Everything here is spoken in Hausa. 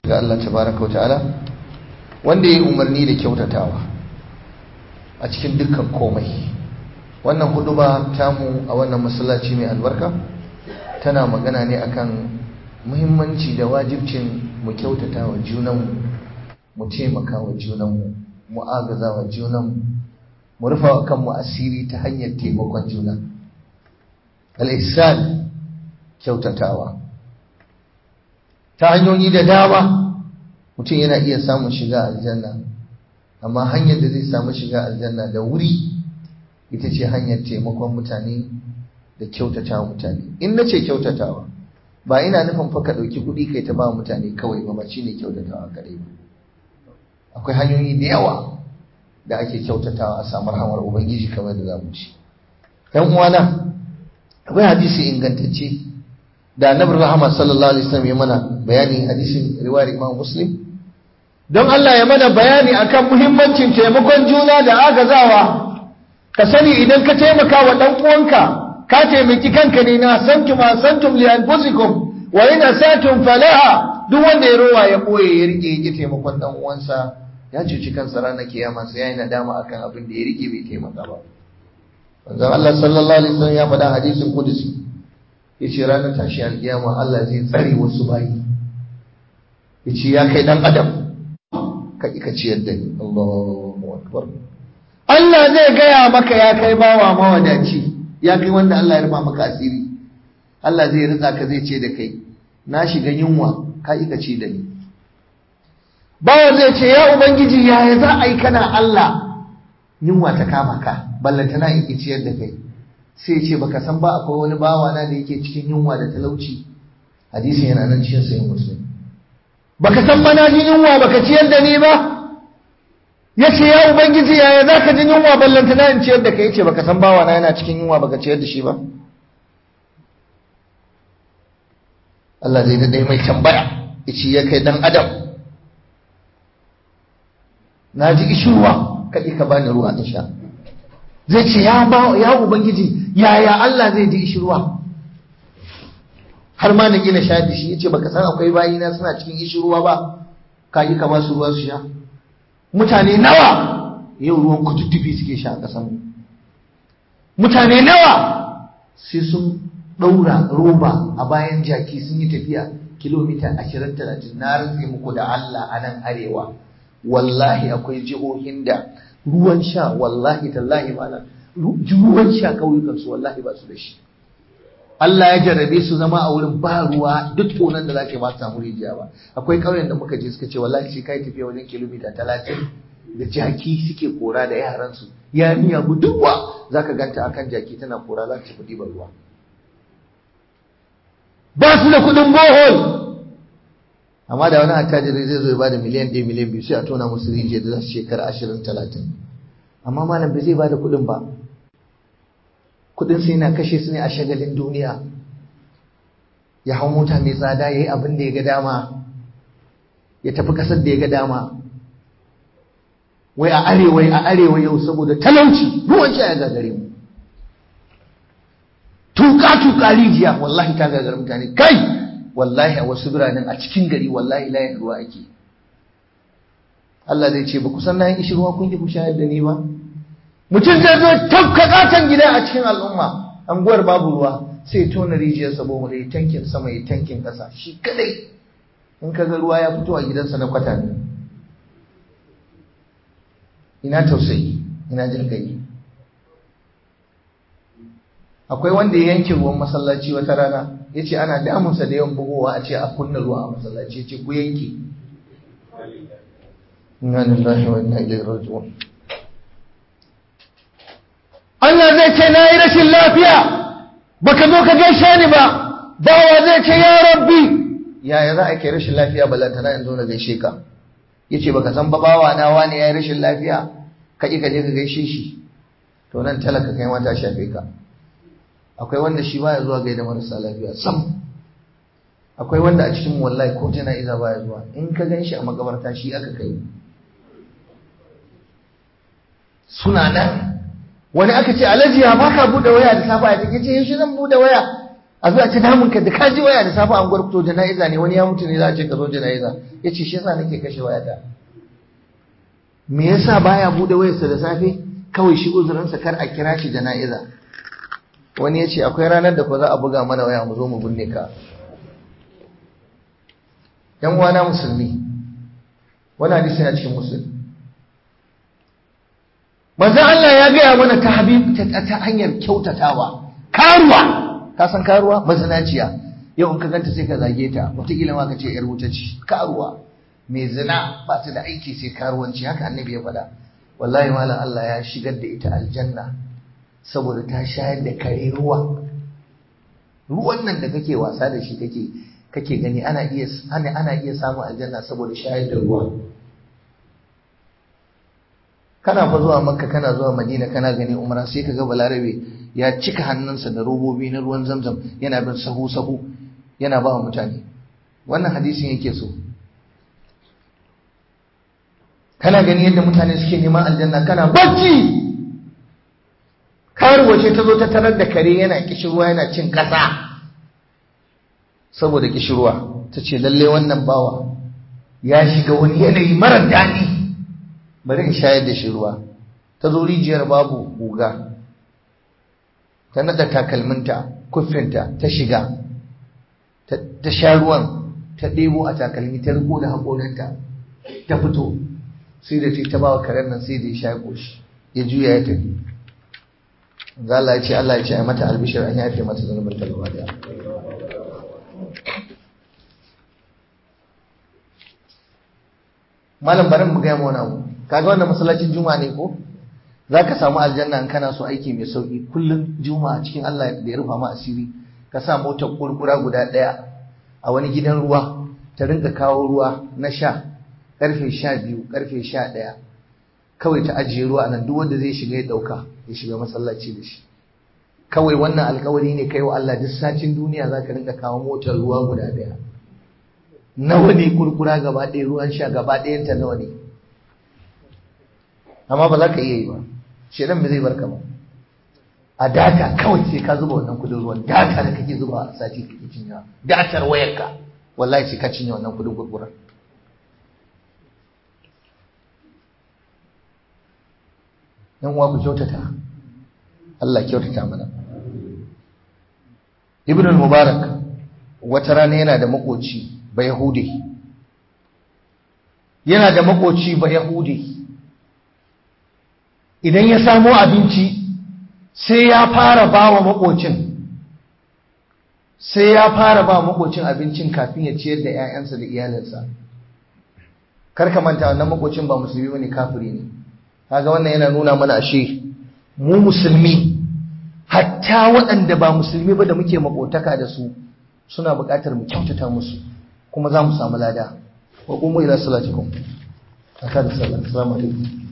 ga Allah tabaraka wa ta'ala wanda ya umarni da kyautatawa a cikin dukkan komai wannan huduba tamu a wannan masallaci mai albarka tana magana ne akan muhimmanci da wajibcin mu kyautata wa junanmu mu taimaka wa junanmu mu agaza wa junanmu mu rufa wa kanmu asiri ta hanyar taimakon juna al-ihsan kyautatawa ta hanyoyi da dama mutum yana iya samun shiga aljanna amma hanyar da zai samu shiga aljanna da wuri ita ce hanyar taimakon mutane da kyautatawa mutane in na ce kyautatawa ba ina nufin fa ka ɗauki kuɗi kai ta ba mutane kawai ba ba shi ne kyautatawa kaɗai ba akwai hanyoyi da yawa da ake kyautatawa a samu rahamar ubangiji kamar da za mu ci ɗan uwana akwai hadisi ingantacce da annabi rahama sallallahu alaihi wasallam ya mana bayani hadisin riwayar imam muslim don Allah ya mana bayani akan muhimmancin taimakon juna da agazawa ka sani idan ka taimaka wa dan uwanka ka taimaki kanka ne na santum asantum li anfusikum wa in asatum falaha duk wanda ya rowa ya boye ya rike yake taimakon dan uwansa ya cuci kansa ranar kiyama sai yayi nadama akan abin da ya rike bai taimaka ba manzon Allah sallallahu alaihi wasallam ya faɗa hadisin kudusi yace ranar tashi alkiyama Allah zai tsare wasu bayi yace ya kai dan adam ka ka ciyar da ni Allahu akbar Allah zai gaya maka ya kai bawa mawadaci ya kai wanda Allah ya rufa maka asiri Allah zai ritsa ka zai ce da kai na shiga yunwa ka ka ci da ni bawa zai ce ya ubangiji yaya za a yi kana Allah yunwa ta kama ka ballantana in ciyar da kai sai ce baka san ba akwai wani bawa na da yake cikin yunwa da talauci hadisin yana nan cikin sayin muslim baka san mana jin yunwa baka ciyar da ni ba ya ce ya ubangiji yaya za ka jin yunwa ballantana in ciyar da kai ce baka san bawa na yana cikin yunwa baka ciyar da shi ba Allah zai daɗe mai tambaya ya ce ya kai dan adam na ji ishirwa kaɗi ka bani ruwa in sha zai ce ya ba ya ubangiji yaya Allah zai ji ishirwa har ma na gina sha shi yace baka san akwai bayina suna cikin ishirwa ba ka yi ka ba su ruwa su sha mutane nawa yau ruwan kututtufi suke sha a kasan mutane nawa sai sun ɗaura roba a bayan jaki sun yi tafiya kilomita ashirin talatin na rantse muku da Allah a nan arewa wallahi akwai jihohin da ruwan sha wallahi tallahi mana ruwan sha kauyukan su wallahi ba su da shi Allah ya jarrabe su zama a wurin ba ruwa duk tonan da zaka ba su samu rijiya ba akwai ƙauyen da muka je suka ce wallahi sai kai tafiya wajen kilomita talatin da jaki suke kora da yaran su ya niya budurwa zaka ganta akan jaki tana kora za ta tafi ɗiban ruwa ba su da kuɗin bohol amma da wani attajiri zai zo ya bada miliyan ɗaya miliyan biyu sai a tona musu rijiya da za su shekara ashirin talatin amma malam bai zai bada kuɗin ba kuɗin sai na kashe su ne a shagalin duniya ya hau mota mai tsada ya yi abin da ya ga dama ya tafi ƙasar da ya ga dama wai a arewa a arewa yau saboda talauci ruwan sha ya gagare mu tuka tuka rijiya wallahi ta gagara mutane kai wallahi a wasu biranen a cikin gari wallahi layin ruwa ake Allah zai ce ba ku san na yin ishi ruwa kun ki ku shayar da ni ba mutum zai zo tafka katon gida a cikin al'umma anguwar babu ruwa sai tona rijiyar sabo mu da tankin sama ya tankin ƙasa shi kadai in ka ga ruwa ya fito a gidansa na kwata ne ina tausayi ina jin kai akwai wanda ya yanke ruwan masallaci wata rana ya ce ana damunsa da yawan bugowa a ce a kunna ruwa a masallaci ya ce ku yanke inna lillahi wa inna ilaihi raji'un Allah zai ce na yi rashin lafiya baka zo ka gaishe ni ba bawa zai ce ya rabbi yaya za a ke rashin lafiya balantana in zo na gaishe ka yace baka san ba bawa na wani yayi rashin lafiya ka ki ka je ka gaishe shi to nan talaka kai ma ta shafe ka akwai wanda shi baya zuwa gaida marasa lafiya sam akwai wanda a cikin wallahi ko jana'iza baya zuwa in ka gan shi a makabarta shi aka kai suna nan wani aka ce alhaji ya baka bude waya da safa ya take ce yaushe zan bude waya a zuwa ta damun ka da ka ji waya da safe an gwarfito jana'iza ne wani ya mutu ne za a ce ka zo jana'iza ya ce shi yasa nake kashe wayata me yasa baya bude wayarsa da safe kawai shi uzurinsa kar a kira shi jana'iza wani ya ce akwai ranar da ko za a buga mana waya mu zo mu binne ka yan uwana musulmi wani hadisi na cikin musulmi manzo Allah ya gaya mana ta habib ta hanyar kyautatawa karuwa ka san karuwa mazinaciya yau in ka ganta sai ka zage ta wataƙila ma ka ce yar wuta ce karuwa mai zina ba ta da aiki sai karuwanci haka annabi ya faɗa wallahi malam Allah ya shigar da ita aljanna saboda ta shayar da kare ruwa ruwan nan da kake wasa da shi kake kake gani ana iya ana ana iya samun aljanna saboda shayar da ruwa kana fa zuwa makka kana zuwa madina kana gani umra sai kaga balarabe ya cika hannunsa da robobi na ruwan zamzam yana bin sahu sahu yana ba wa mutane wannan hadisin yake so kana gani yadda mutane suke neman aljanna kana bacci karuwa ce ta zo ta tarar da kare yana kishirwa yana cin ƙasa saboda kishirwa ta ce lalle wannan bawa ya shiga wani yanayi marar daɗi bari in shayar da shi ruwa ta zo rijiyar babu guga ta nada takalminta kuffinta ta shiga ta sha ruwan ta ɗebo a takalmi ta riko da haƙorinta ta fito sai da ta ba wa karen nan sai da ya sha ƙoshi ya juya ya tafi za Allah ya ce Allah ya ce a mata albishir an yafe mata zunubin ta gaba daya malam barin mu gaya wani abu kaga wannan masallacin juma'a ne ko za ka samu aljanna in kana so aiki mai sauki kullum juma'a cikin Allah da ya rufa ma asiri ka sa motar kurkura guda ɗaya a wani gidan ruwa ta rinka kawo ruwa na sha karfe sha biyu karfe sha ɗaya kawai ta ajiye ruwa nan duk wanda zai shiga ya ɗauka ya shiga masallaci da shi kawai wannan alkawari ne kai wa Allah duk sacin duniya za ka rinka kawo motar ruwa guda ɗaya nawa ne kurkura gaba ɗaya ruwan sha gaba ɗayanta nawa ne amma ba za ka iya yi ba shedan ba zai barka ba a data kawai sai ka zuba wannan kudin ruwan data da kake zuba a sati kake cinya datar wayarka wallahi sai ka cinye wannan kudin gurgurar yan uwa ku kyautata Allah kyautata mana Ibn al-Mubarak wata rana yana da makoci ba Yahudi yana da makoci ba Yahudi idan ya samo abinci sai ya fara ba wa makocin sai ya fara ba makocin abincin kafin ya ciyar da 'ya'yansa da iyalinsa karka manta wannan makocin ba musulmi bane kafiri ne kaga wannan yana nuna mana ashe mu musulmi hatta waɗanda ba musulmi ba da muke makotaka da su suna buƙatar mu kyautata musu kuma za mu samu lada wa qumu ila salatikum aka da sallah assalamu alaikum